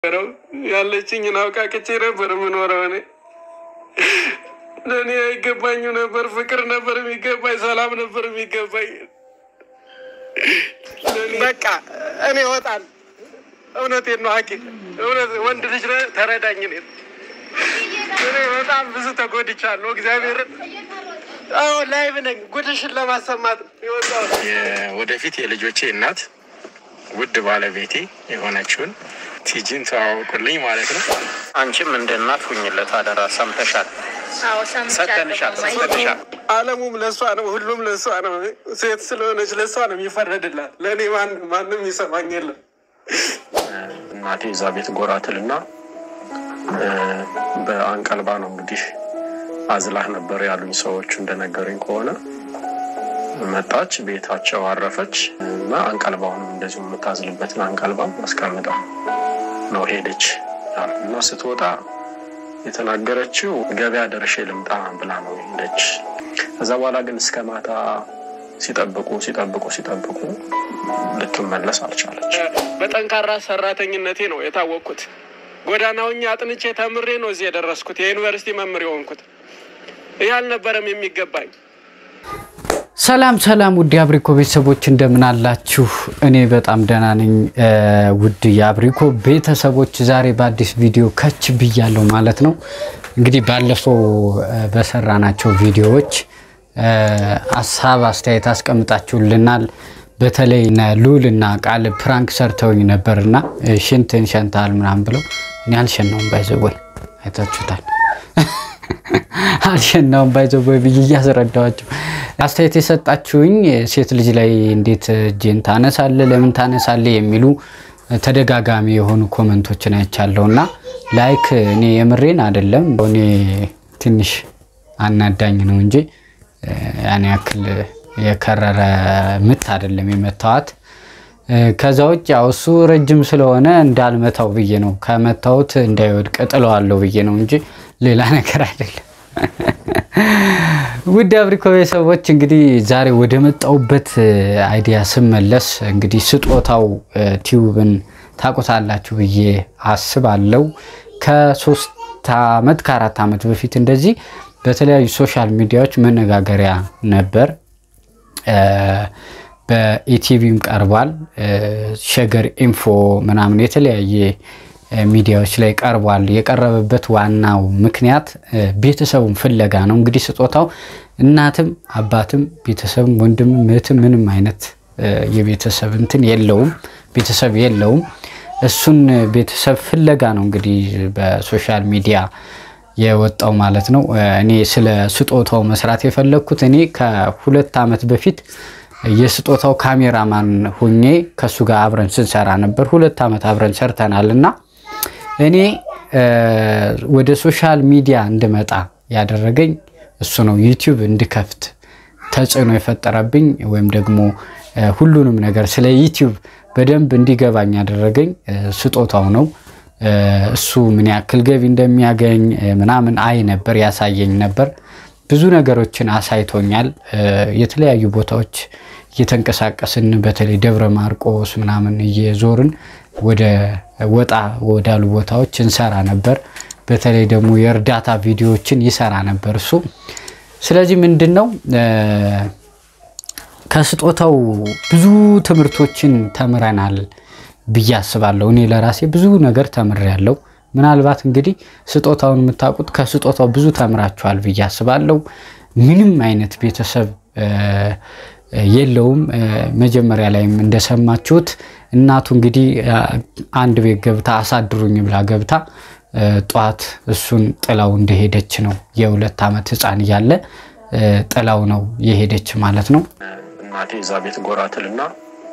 ነበረው ያለችኝን አውቃቅቼ ነበር የምኖረው። እኔ ለእኔ አይገባኝ ነበር። ፍቅር ነበር የሚገባኝ፣ ሰላም ነበር የሚገባኝ። በቃ እኔ እወጣለሁ። እውነቴን ነው ሐኪም እውነት ወንድ ልጅ ነህ፣ ተረዳኝ። እኔ እኔ በጣም ብዙ ተጎድቻለሁ። እግዚአብሔርን አዎ ላይቭ ነኝ። ጉድሽን ለማሰማት ነው የወጣሁት። ወደፊት የልጆቼ እናት ውድ ባለቤቴ የሆነችውን ቲጂን ተዋወቁልኝ ማለት ነው። አንቺም እንደ እናት ሁኝለት አደራ። ሰምተሻል? ሰተንሻል፣ ሰተንሻል። ዓለሙም ለእሷ ነው፣ ሁሉም ለእሷ ነው። ሴት ስለሆነች ለእሷ ነው የሚፈረድላት። ለእኔ ማን- ማንም ይሰማኝ የለም። እናቴ እዛ ቤት ጎራትልና በአንቀልባ ነው እንግዲህ አዝላህ ነበር ያሉኝ ሰዎቹ እንደነገሩኝ ከሆነ መጣች፣ ቤታቸው አረፈች እና አንቀልባውንም እንደዚሁ የምታዝልበትን አንቀልባ አስቀምጣ ነው ሄደች ያሉ እና ስትወጣ የተናገረችው ገበያ ደርሼ ልምጣ ብላ ነው ሄደች። ከዛ በኋላ ግን እስከ ማታ ሲጠብቁ ሲጠብቁ ሲጠብቁ ልትመለስ አልቻለች። በጠንካራ ሰራተኝነቴ ነው የታወቅኩት። ጎዳናውኛ አጥንቼ ተምሬ ነው እዚህ የደረስኩት። የዩኒቨርሲቲ መምህር የሆንኩት ይህ አልነበረም የሚገባኝ። ሰላም ሰላም ውድ የአብሪኮ ቤተሰቦች እንደምን አላችሁ? እኔ በጣም ደህና ነኝ። ውድ የአብሪኮ ቤተሰቦች ዛሬ በአዲስ ቪዲዮ ከች ብያለሁ ማለት ነው። እንግዲህ ባለፈው በሰራናቸው ቪዲዮዎች ሀሳብ አስተያየት አስቀምጣችሁልናል። በተለይ እነ ሉል እና ቃል ፕራንክ ሰርተውኝ ነበርና ሽንትን ሸንታል ምናምን ብለው እኔ አልሸናውም ባይዘወይ አይታችሁታል አልሸናውም ባይዘወይ ብዬ እያስረዳኋቸው አስተያየት የሰጣችሁኝ ሴት ልጅ ላይ እንዴት እጅን ታነሳለ ለምን ታነሳለ የሚሉ ተደጋጋሚ የሆኑ ኮመንቶችን አይቻለሁ እና ላይክ እኔ የምሬን አይደለም እኔ ትንሽ አናዳኝ ነው እንጂ ያን ያክል የከረረ ምት አይደለም የመታዋት። ከዛ ውጭ ያው እሱ ረጅም ስለሆነ እንዳልመታው ብዬ ነው ከመታሁት እንዳይወድቅ ጥለዋለሁ ብዬ ነው እንጂ ሌላ ነገር አይደለም። ውድ አብሪኮ ቤተሰቦች እንግዲህ ዛሬ ወደ መጣሁበት አይዲያ ስመለስ እንግዲህ ስጦታው ቲዩብን ታውቁታላችሁ ብዬ አስባለሁ። ከሶስት ዓመት ከአራት ዓመት በፊት እንደዚህ በተለያዩ ሶሻል ሚዲያዎች መነጋገሪያ ነበር። በኢቲቪም ቀርቧል። ሸገር ኢንፎ ምናምን የተለያየ ሚዲያዎች ላይ ቀርቧል። የቀረበበት ዋናው ምክንያት ቤተሰቡን ፍለጋ ነው። እንግዲህ ስጦታው እናትም አባትም ቤተሰብም ወንድምም እህትም ምንም አይነት የቤተሰብ እንትን የለውም፣ ቤተሰብ የለውም። እሱን ቤተሰብ ፍለጋ ነው እንግዲህ በሶሻል ሚዲያ የወጣው ማለት ነው። እኔ ስለ ስጦታው መስራት የፈለግኩት እኔ ከሁለት ዓመት በፊት የስጦታው ካሜራማን ሁኜ ከእሱ ጋር አብረን ስንሰራ ነበር። ሁለት ዓመት አብረን ሰርተናል እና እኔ ወደ ሶሻል ሚዲያ እንድመጣ ያደረገኝ እሱ ነው። ዩቲዩብ እንድከፍት ተጽዕኖ የፈጠረብኝ ወይም ደግሞ ሁሉንም ነገር ስለ ዩቲዩብ በደንብ እንዲገባኝ ያደረገኝ ስጦታው ነው። እሱ ምን ያክል ገቢ እንደሚያገኝ ምናምን አይ ነበር፣ ያሳየኝ ነበር። ብዙ ነገሮችን አሳይቶኛል። የተለያዩ ቦታዎች እየተንቀሳቀስን በተለይ ደብረ ማርቆስ ምናምን እየዞርን ወደ ወጣ ወዳሉ ቦታዎች እንሰራ ነበር። በተለይ ደግሞ የእርዳታ ቪዲዮዎችን ይሰራ ነበር እሱ። ስለዚህ ምንድን ነው ከስጦታው ብዙ ትምህርቶችን ተምረናል ብዬ አስባለሁ። እኔ ለራሴ ብዙ ነገር ተምሬያለሁ። ምናልባት እንግዲህ ስጦታውን የምታውቁት ከስጦታው ብዙ ተምራችኋል ብዬ አስባለሁ። ምንም አይነት ቤተሰብ የለውም። መጀመሪያ ላይም እንደሰማችሁት እናቱ እንግዲህ አንድ ቤት ገብታ አሳድሩኝ ብላ ገብታ ጠዋት እሱን ጥላው እንደሄደች ነው። የሁለት ዓመት ሕፃን እያለ ጥላው ነው የሄደች ማለት ነው። እናቴ እዛ ቤት ጎራትልና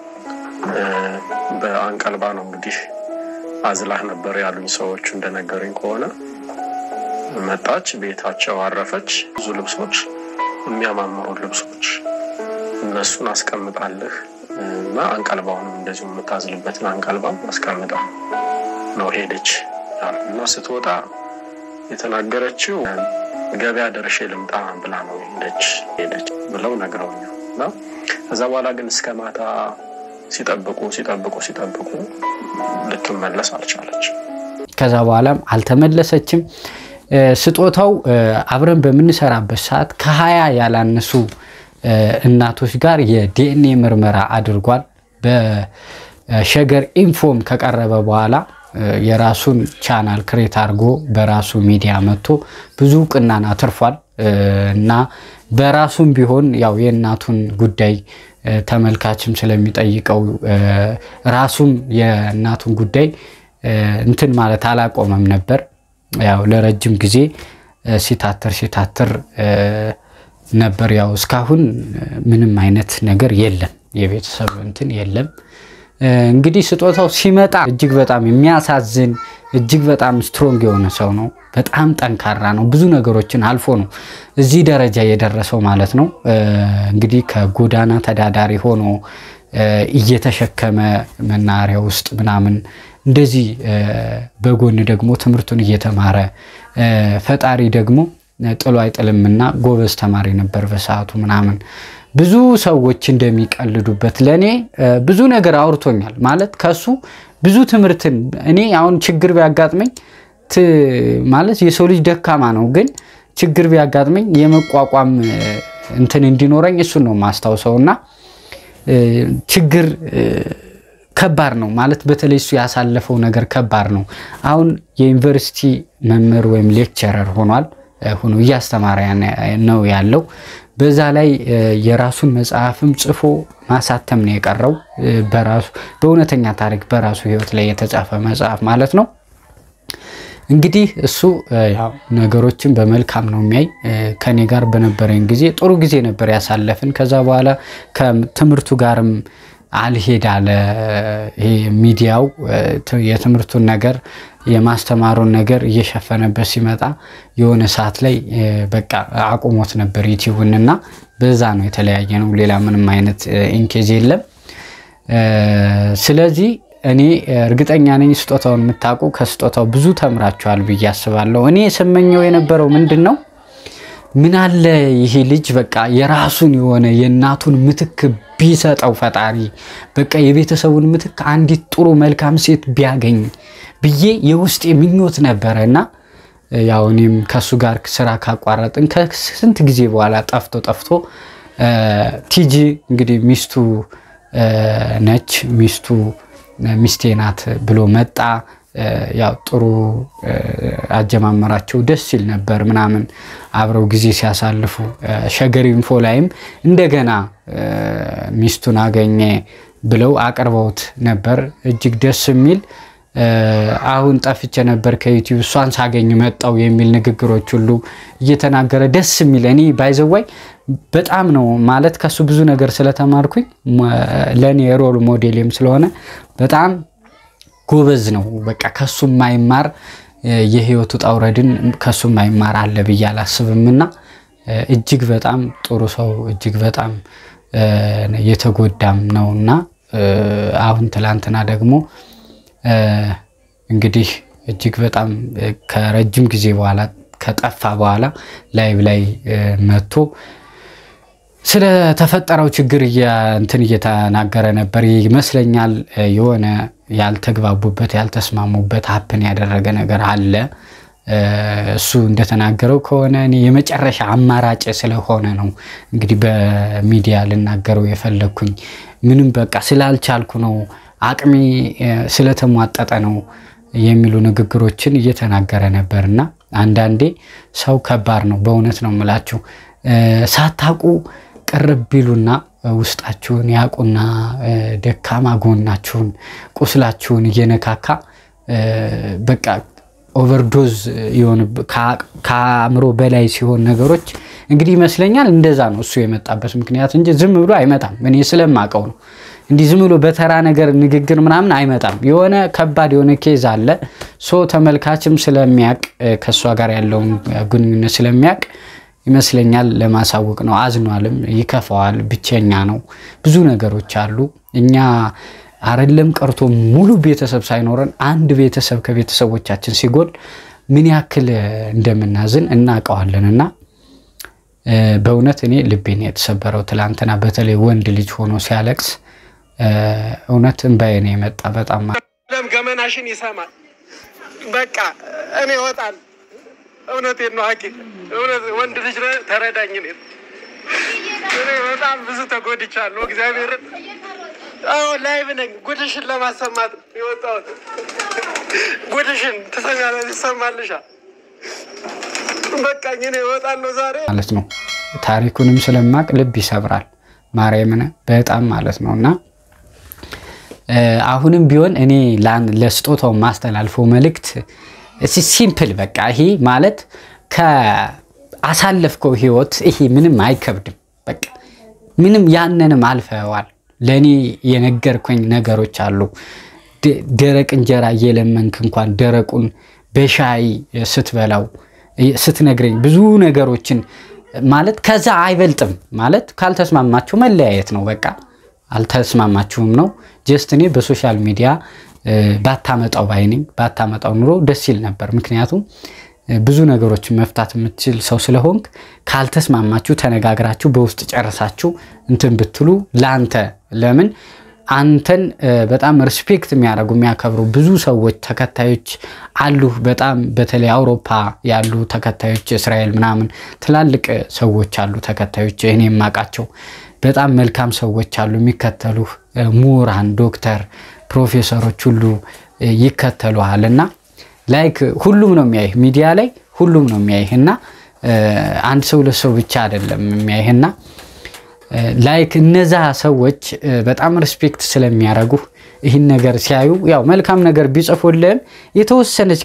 በአንቀልባ ነው እንግዲህ አዝላህ ነበር ያሉኝ ሰዎቹ እንደነገሩኝ ከሆነ መጣች፣ ቤታቸው አረፈች። ብዙ ልብሶች፣ የሚያማምሩ ልብሶች እነሱን አስቀምጣልህ እና አንቀልባውንም እንደዚሁ የምታዝልበትን አንቀልባ አስቀምጣ ነው ሄደች ያሉ እና ስትወጣ የተናገረችው ገበያ ደርሼ ልምጣ ብላ ነው ሄደች ሄደች ብለው ነግረውኛል እና ከዛ በኋላ ግን እስከ ማታ ሲጠብቁ ሲጠብቁ ሲጠብቁ ልትመለስ አልቻለች። ከዛ በኋላም አልተመለሰችም። ስጦታው አብረን በምንሰራበት ሰዓት ከሀያ ያላነሱ እናቶች ጋር የዲኤንኤ ምርመራ አድርጓል። በሸገር ኢንፎም ከቀረበ በኋላ የራሱን ቻናል ክሬት አድርጎ በራሱ ሚዲያ መጥቶ ብዙ እውቅናን አትርፏል እና በራሱም ቢሆን ያው የእናቱን ጉዳይ ተመልካችም ስለሚጠይቀው ራሱም የእናቱን ጉዳይ እንትን ማለት አላቆመም ነበር። ያው ለረጅም ጊዜ ሲታትር ሲታትር ነበር። ያው እስካሁን ምንም አይነት ነገር የለም፣ የቤተሰብ እንትን የለም። እንግዲህ ስጦታው ሲመጣ እጅግ በጣም የሚያሳዝን እጅግ በጣም ስትሮንግ የሆነ ሰው ነው። በጣም ጠንካራ ነው። ብዙ ነገሮችን አልፎ ነው እዚህ ደረጃ የደረሰው ማለት ነው። እንግዲህ ከጎዳና ተዳዳሪ ሆኖ እየተሸከመ መናኸሪያ ውስጥ ምናምን እንደዚህ በጎን ደግሞ ትምህርቱን እየተማረ ፈጣሪ ደግሞ ጥሎ አይጥልምና ጎበዝ ተማሪ ነበር በሰዓቱ ምናምን ብዙ ሰዎች እንደሚቀልዱበት ለእኔ ብዙ ነገር አውርቶኛል። ማለት ከሱ ብዙ ትምህርትን እኔ አሁን ችግር ቢያጋጥመኝ ማለት የሰው ልጅ ደካማ ነው፣ ግን ችግር ቢያጋጥመኝ የመቋቋም እንትን እንዲኖረኝ እሱን ነው ማስታውሰው እና ችግር ከባድ ነው ማለት በተለይ እሱ ያሳለፈው ነገር ከባድ ነው። አሁን የዩኒቨርሲቲ መምህር ወይም ሌክቸረር ሆኗል ሆኖ እያስተማረ ነው ያለው። በዛ ላይ የራሱን መጽሐፍም ጽፎ ማሳተም ነው የቀረው። በራሱ በእውነተኛ ታሪክ በራሱ ሕይወት ላይ የተጻፈ መጽሐፍ ማለት ነው። እንግዲህ እሱ ያው ነገሮችን በመልካም ነው የሚያይ። ከኔ ጋር በነበረኝ ጊዜ ጥሩ ጊዜ ነበር ያሳለፍን። ከዛ በኋላ ከትምህርቱ ጋርም አልሄድ አለ። ይሄ ሚዲያው የትምህርቱን ነገር የማስተማሩን ነገር እየሸፈነበት ሲመጣ የሆነ ሰዓት ላይ በቃ አቁሞት ነበር ዩቲዩብን እና በዛ ነው የተለያየ ነው። ሌላ ምንም አይነት ኢንኬዝ የለም። ስለዚህ እኔ እርግጠኛ ነኝ ስጦታውን የምታውቁ ከስጦታው ብዙ ተምራችኋል ብዬ አስባለሁ። እኔ የሰመኘው የነበረው ምንድን ነው ምን አለ ይሄ ልጅ በቃ የራሱን የሆነ የእናቱን ምትክ ቢሰጠው ፈጣሪ በቃ የቤተሰቡን ምትክ አንዲት ጥሩ መልካም ሴት ቢያገኝ ብዬ የውስጤ ምኞት ነበረ እና ያው እኔም ከእሱ ጋር ስራ ካቋረጥን ከስንት ጊዜ በኋላ ጠፍቶ ጠፍቶ ቲጂ እንግዲህ ሚስቱ ነች ሚስቱ ሚስቴ ናት ብሎ መጣ። ያው ጥሩ አጀማመራቸው ደስ ሲል ነበር ምናምን አብረው ጊዜ ሲያሳልፉ ሸገር ኢንፎ ላይም እንደገና ሚስቱን አገኘ ብለው አቅርበውት ነበር። እጅግ ደስ የሚል አሁን ጠፍቼ ነበር ከዩቲዩብ እሷን ሳገኝ መጣው የሚል ንግግሮች ሁሉ እየተናገረ ደስ የሚል እኔ ባይዘዋይ በጣም ነው ማለት ከሱ ብዙ ነገር ስለተማርኩኝ ለእኔ ሮል ሞዴልም ስለሆነ በጣም ጎበዝ ነው። በቃ ከሱ ማይማር የህይወቱ ውጣ ውረድን ከሱ ማይማር አለ ብዬ አላስብምና እጅግ በጣም ጥሩ ሰው እጅግ በጣም የተጎዳም ነው እና አሁን ትላንትና ደግሞ እንግዲህ እጅግ በጣም ከረጅም ጊዜ በኋላ ከጠፋ በኋላ ላይቭ ላይ መጥቶ ስለተፈጠረው ችግር እንትን እየተናገረ ነበር ይመስለኛል። የሆነ ያልተግባቡበት ያልተስማሙበት ሀፕን ያደረገ ነገር አለ። እሱ እንደተናገረው ከሆነ እኔ የመጨረሻ አማራጭ ስለሆነ ነው እንግዲህ በሚዲያ ልናገረው የፈለግኩኝ። ምንም በቃ ስላልቻልኩ ነው፣ አቅሜ ስለተሟጠጠ ነው የሚሉ ንግግሮችን እየተናገረ ነበር እና አንዳንዴ ሰው ከባድ ነው። በእውነት ነው የምላችሁ ሳታቁ ቅርብ ቢሉና ውስጣችሁን ያቁና ደካማ ጎናችሁን ቁስላችሁን እየነካካ በቃ ኦቨርዶዝ የሆን ከአእምሮ በላይ ሲሆን ነገሮች እንግዲህ ይመስለኛል እንደዛ ነው እሱ የመጣበት ምክንያት እንጂ ዝም ብሎ አይመጣም። እኔ ስለማቀው ነው እንዲህ ዝም ብሎ በተራ ነገር ንግግር ምናምን አይመጣም። የሆነ ከባድ የሆነ ኬዝ አለ። ሶ ተመልካችም ስለሚያቅ ከእሷ ጋር ያለውን ግንኙነት ስለሚያቅ ይመስለኛል ለማሳወቅ ነው። አዝኗልም፣ ይከፋዋል፣ ብቸኛ ነው። ብዙ ነገሮች አሉ። እኛ አረለም ቀርቶ ሙሉ ቤተሰብ ሳይኖረን አንድ ቤተሰብ ከቤተሰቦቻችን ሲጎል ምን ያክል እንደምናዝን እናውቀዋለን። እና በእውነት እኔ ልቤን የተሰበረው ትላንትና፣ በተለይ ወንድ ልጅ ሆኖ ሲያለቅስ እውነት እንባዬ ነው የመጣ። በጣም ለም ገመናሽን ይሰማል። በቃ እኔ እወጣል። እውነቴን ነው ሐኪም እውነት ወንድ ልጅ ነህ፣ ተረዳኝ። እኔ እኔ በጣም ብዙ ተጎድቻለሁ። እግዚአብሔርን አሁን ላይቭ ነኝ። ጉድሽን ለማሰማት ነው የወጣሁት። ጉድሽን ትሰማለሽ፣ ይሰማልሻል። በቃኝ እኔ እወጣለሁ ዛሬ ማለት ነው። ታሪኩንም ስለማቅ ልብ ይሰብራል። ማርያምን በጣም ማለት ነው እና አሁንም ቢሆን እኔ ለስጦታው ማስተላልፈው መልእክት ሲምፕል በቃ ይሄ ማለት ከአሳለፍከው ህይወት ይሄ ምንም አይከብድም። በቃ ምንም ያንንም አልፈዋል። ለእኔ የነገርኩኝ ነገሮች አሉ። ደረቅ እንጀራ እየለመንክ እንኳን ደረቁን በሻይ ስትበላው ስትነግረኝ ብዙ ነገሮችን ማለት ከዛ አይበልጥም ማለት ካልተስማማችሁ መለያየት ነው። በቃ አልተስማማችሁም ነው። ጀስት እኔ በሶሻል ሚዲያ ባታመጣው ባይነኝ ባታመጣው ኑሮ ደስ ይል ነበር። ምክንያቱም ብዙ ነገሮችን መፍታት የምትችል ሰው ስለሆንክ ካልተስማማችሁ ተነጋግራችሁ በውስጥ ጨርሳችሁ እንትን ብትሉ ለአንተ ለምን አንተን በጣም ሪስፔክት የሚያደርጉ የሚያከብሩ ብዙ ሰዎች ተከታዮች አሉ። በጣም በተለይ አውሮፓ ያሉ ተከታዮች እስራኤል ምናምን ትላልቅ ሰዎች አሉ ተከታዮች እኔ የማውቃቸው በጣም መልካም ሰዎች አሉ የሚከተሉ ምሁራን፣ ዶክተር፣ ፕሮፌሰሮች ሁሉ ይከተሉሃል እና ላይክ ሁሉም ነው የሚያይህ ሚዲያ ላይ ሁሉም ነው የሚያይህ እና አንድ ሰው ለሰው ብቻ አይደለም የሚያይህና ላይክ እነዛ ሰዎች በጣም ሪስፔክት ስለሚያደርጉ ይህን ነገር ሲያዩ ያው መልካም ነገር ቢጽፉልህም የተወሰነች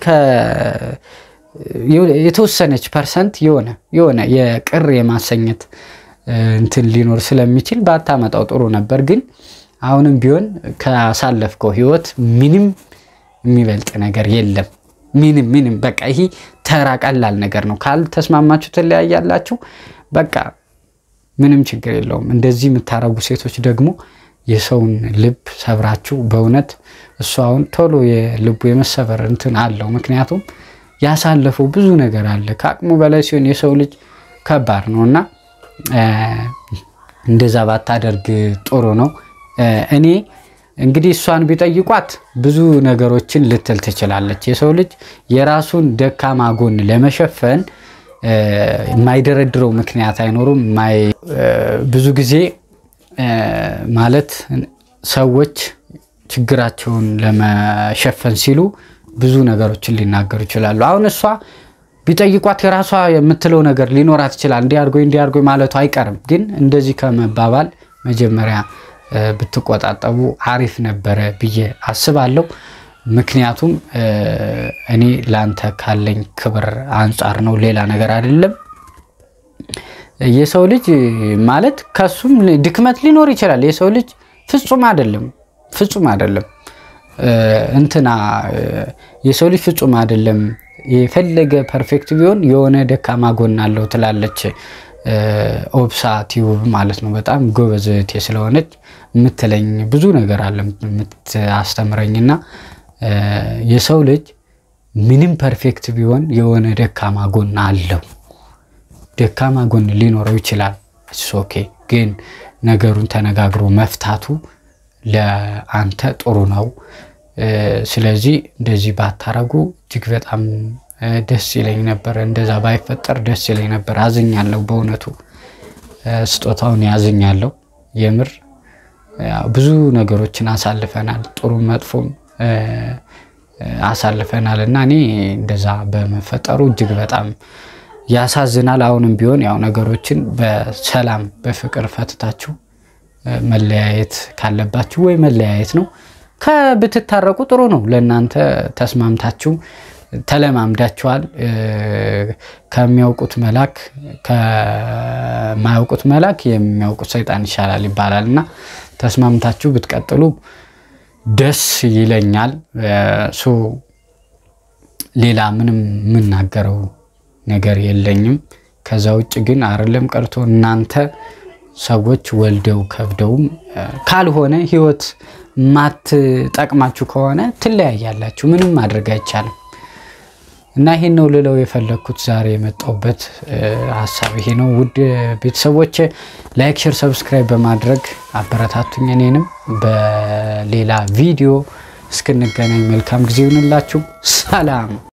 የተወሰነች ፐርሰንት የሆነ የሆነ የቅር የማሰኘት እንትን ሊኖር ስለሚችል ባታመጣው ጥሩ ነበር። ግን አሁንም ቢሆን ካሳለፍከው ህይወት ምንም የሚበልጥ ነገር የለም። ምንም ምንም በቃ ይሄ ተራ ቀላል ነገር ነው። ካልተስማማችሁ ትለያያላችሁ። በቃ ምንም ችግር የለውም። እንደዚህ የምታረጉ ሴቶች ደግሞ የሰውን ልብ ሰብራችሁ በእውነት እሱ አሁን ቶሎ የልቡ የመሰበር እንትን አለው። ምክንያቱም ያሳለፈው ብዙ ነገር አለ። ከአቅሙ በላይ ሲሆን የሰው ልጅ ከባድ ነው እና እንደዛ ባታደርግ ጥሩ ነው። እኔ እንግዲህ እሷን ቢጠይቋት ብዙ ነገሮችን ልትል ትችላለች። የሰው ልጅ የራሱን ደካማ ጎን ለመሸፈን የማይደረድረው ምክንያት አይኖሩም። ብዙ ጊዜ ማለት ሰዎች ችግራቸውን ለመሸፈን ሲሉ ብዙ ነገሮችን ሊናገሩ ይችላሉ። አሁን እሷ ቢጠይቋት የራሷ የምትለው ነገር ሊኖራት ይችላል። እንዲህ አድርጎኝ እንዲህ አድርጎኝ ማለቱ አይቀርም። ግን እንደዚህ ከመባባል መጀመሪያ ብትቆጣጠቡ አሪፍ ነበረ ብዬ አስባለሁ። ምክንያቱም እኔ ለአንተ ካለኝ ክብር አንጻር ነው፣ ሌላ ነገር አይደለም። የሰው ልጅ ማለት ከሱም ድክመት ሊኖር ይችላል። የሰው ልጅ ፍጹም አይደለም፣ ፍጹም አይደለም። እንትና የሰው ልጅ ፍጹም አይደለም። የፈለገ ፐርፌክት ቢሆን የሆነ ደካማ ጎን አለው ትላለች ኦብሳ ቲዩብ ማለት ነው። በጣም ጎበዝ እህቴ ስለሆነች የምትለኝ ብዙ ነገር አለ የምታስተምረኝና የሰው ልጅ ምንም ፐርፌክት ቢሆን የሆነ ደካማ ጎን አለው። ደካማ ጎን ሊኖረው ይችላል። ኦኬ ግን ነገሩን ተነጋግሮ መፍታቱ ለአንተ ጥሩ ነው። ስለዚህ እንደዚህ ባታረጉ እጅግ በጣም ደስ ይለኝ ነበር። እንደዛ ባይፈጠር ደስ ይለኝ ነበር። አዝኛለሁ፣ በእውነቱ ስጦታውን ያዝኛለሁ። የምር ብዙ ነገሮችን አሳልፈናል፣ ጥሩ መጥፎም አሳልፈናል እና እኔ እንደዛ በመፈጠሩ እጅግ በጣም ያሳዝናል። አሁንም ቢሆን ያው ነገሮችን በሰላም በፍቅር ፈትታችሁ መለያየት ካለባችሁ ወይ መለያየት ነው። ከብትታረቁ ጥሩ ነው። ለእናንተ ተስማምታችሁ ተለማምዳችኋል። ከሚያውቁት መላክ ከማያውቁት መላክ የሚያውቁት ሰይጣን ይሻላል ይባላል እና ተስማምታችሁ ብትቀጥሉ ደስ ይለኛል። ሶ ሌላ ምንም የምናገረው ነገር የለኝም። ከዛ ውጭ ግን አይደለም ቀርቶ እናንተ ሰዎች ወልደው ከብደውም ካልሆነ ህይወት ማትጠቅማችሁ ከሆነ ትለያያላችሁ። ምንም ማድረግ አይቻልም። እና ይሄን ነው ልለው የፈለግኩት ዛሬ የመጣሁበት ሀሳብ ይሄ ነው። ውድ ቤተሰቦች ላይክ፣ ሼር፣ ሰብስክራይብ በማድረግ አበረታቱኝ። እኔንም በሌላ ቪዲዮ እስክንገናኝ መልካም ጊዜ ይሁንላችሁ። ሰላም